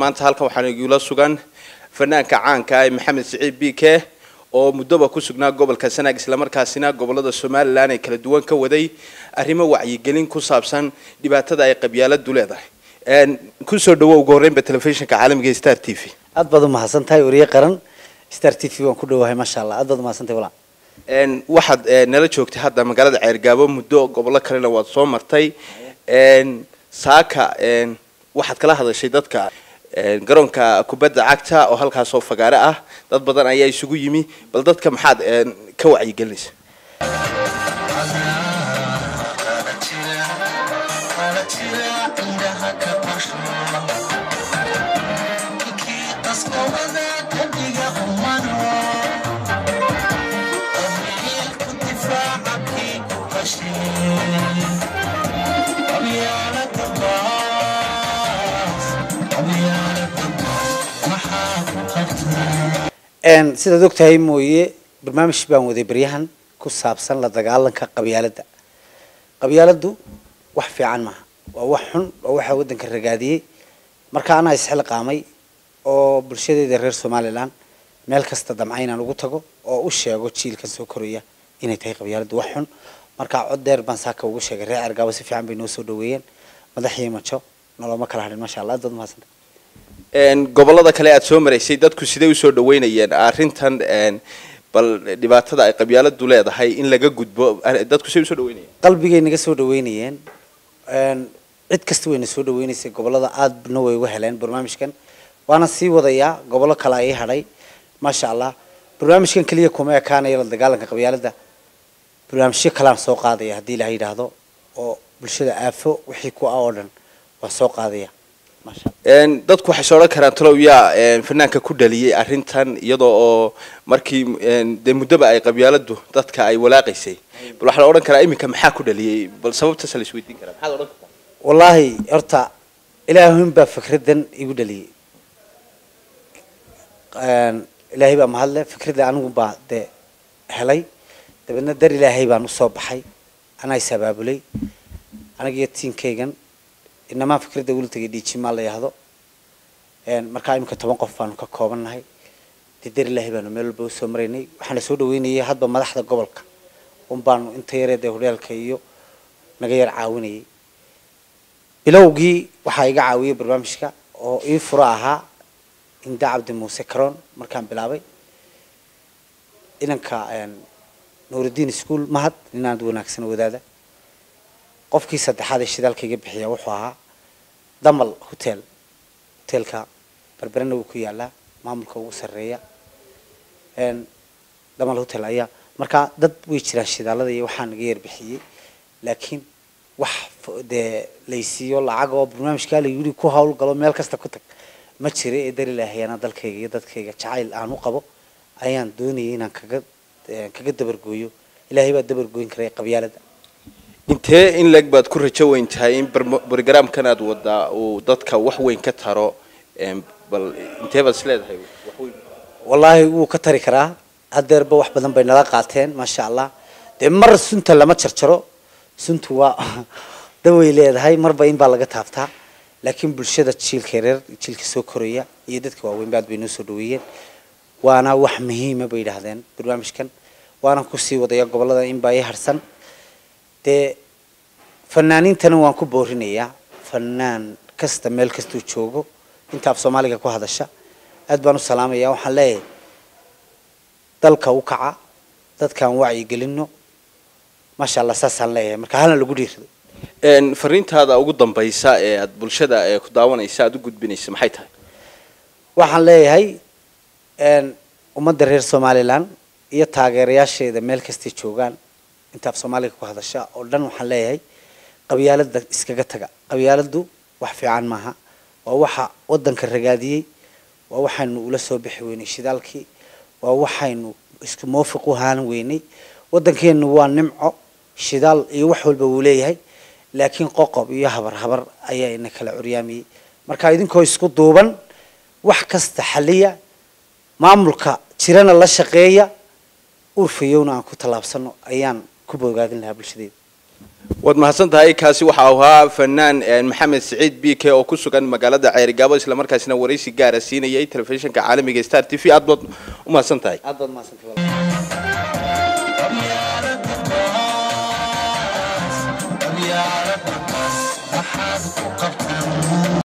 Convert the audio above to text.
maanta halkan waxaan igula sugan fanaanka caanka ah ee maxamed siciid bike oo muddoba ku sugnaa gobolka sanaag islamarkaasina gobolada somalilan ee kala duwan ka waday arrimo wacyigelin ku saabsan dhibaatada ay qabyaaladu leedahay kusoo dhawo ugu horreynba telefishinka caalamiga ee star t v aad baad umahadsan tahay wariye qaran star t v waan ku dhowahay maasha allah aad baad umahadsan tahay walaa waxaad nala joogtay hadda magaalada ceergaabo muddo gobollo kalena waad soo martay saaka waxaad kala hadashay dadka garoonka kubadda cagta oo halkaasoo fagaare ah dad badan ayaa isugu yimi bal dadka maxaad ka wacyigelinaysa sidaad og tahay mooye barnaamij baan waday baryahan ku saabsan la dagaalanka qabyaaladda qabyaaladdu wax fiican maaha waa wax xun waa waxaa waddanka ragaadiyey marka anaa isxilqaamay oo bulshadeeda reer somalilan meel kasta damca inaan ugu tago oo u sheego jiilkan soo koraya inay tahay qabyaaladdu wax xun markaa cod dheer baan saaka ugu sheegay reer cergaabo si fiican bay noo soo dhaweeyeen madaxiyo majo noloma kala hadhin masha allah aad baad umahadsanta gobolada kale aad soo maraysay dadku siday usoo dhaweynayeen arrintan bal dhibaatada ay qabyaaladu leedahay in laga gudbo dadku siday usoo dhaweynayeen qalbigay naga soo dhaweynayeen cid kasta wayna soo dhaweynaysay gobolada aadna way uga heleen barnaamijkan waana sii wadayaa gobollo kale ay hadhay maasha allah barnaamijkan keliya kuma ekaanayo la dagaalanka qabyaaladda barnaamijyo kalean soo qaadaya haddii ilaha yidhaahdo oo bulshada aafo wixii ku ah oo dhan waa soo qaadaya dadku waxay soo odhan karaan talow yaa fanaanka ku dhaliyey arrintan iyadoo oo markii dee muddoba ay qabyaaladu dadka ay walaaqaysay bal waxaa la odhan karaa iminka maxaa ku dhaliyey bal sababtaasa la isweydiin karaa maxaad odhan kartaa wallaahi horta ilaahun baa fikraddan igu dhaliyey ilaahay baa mahadle fikradda anigu baa dee helay dabeedna dar ilaahay baan usoo baxay anaa is abaabulay anigiyo tiinkaygan inamaa fikradda ula tegay dhiijimaa la yahdo markaa iminka toban qof baanu ka koobannahay dee dar ilaahay baanu meel walba usoo maraynay waxaana soo dhaweynayay hadba madaxda gobolka un baanu inta yaree dee hodheelka iyo naga yar caawinayay bilowgii waxaa iga caawiyay barnaamijka oo ii furo ahaa inda cabdi muuse caron markaan bilaabay inanka nuurudiin school mahad ninaan wanaagsan wadaada qofkii saddexaad ee shidaalka iga bixiya wuxuu ahaa damal hotel hotelka berberena wuu ku yaalaa maamulka ugu sarreeya damal hotel ayaa markaa dad way jiraan shidaalada iyo waxaa naga yar bixiyey laakiin wax dee laysiiyo lacag oo barnaamijkaa la yidhi ku hawlgalo meel kasta ku tag ma jira ee dar ilaahayana dalkayga iyo dadkayga jacayl aan u qabo ayaan doonayay inaan kaga kaga dabargooyo ilaahay baa dabargooyin karay qabyaalada intee in leeg baad ku rajo weyn tahay in brogramkan aad wadaa uu dadka wax weyn ka taro bal intee baad is leedahay wax weyn wallaahi wuu ka tari karaa hadeerba wax badan bay nala qaateen maasha allah dee mar sunta lama jarjaro suntu waa daway leedahay marba in baa laga taabtaa laakiin bulshada jiilka reer jiilka soo koraya iyo dadka waaweynba aad bay noo soo dhaweeyeen waana wax muhiima bay yidhaahdeen barnaamijkan waana kusii wadaya gobolada in baa ii harsan dee fanaaniintana waan ku boorinayaa fanaan kasta meel kastuu joogo inta af soomaaliga ku hadasha aad baan u salaamaya waxaan leeyahay dalka u kaca dadkaan wacyi gelino maasha allah saasaan leeyahay marka halna lagu dhiirado fariintaada ugu dambaysa ee aad bulshada ee ku daawanaysa aad u gudbinaysa maxay tahay waxaan leeyahay ummadda reer somalilan iyo taageerayaasheeda meel kastay joogaan inta af soomaaliga ku hadasha oo dhan waxaan leeyahay qabyaalada iskaga taga qabyaaladu wax fiican maaha waa waxa waddanka ragaadiyey waa waxaynu ula soo bixi weynay shidaalkii waa waxaynu isku moofiq u haan weynay waddankeenu waa nimco shidaal iyo wax walba wuu leeyahay laakiin qoqob iyo habar habar ayaa ina kala curyaamiyey marka idinkoo isku duuban wax kasta xaliya maamulka jirana la shaqeeya urfayowna aan ku tallaabsano ayaan ku bogaadin lahaa bulshadeeda waad mahadsan tahay kaasi waxa uu ahaa fanaan maxamed siciid b k oo ku sugan magaalada ceerigaabo islamarkaasina waraysi gaara siinayay telefishinka caalamiga star t v aad baad u mahadsan tahay aad baad mahadsantahay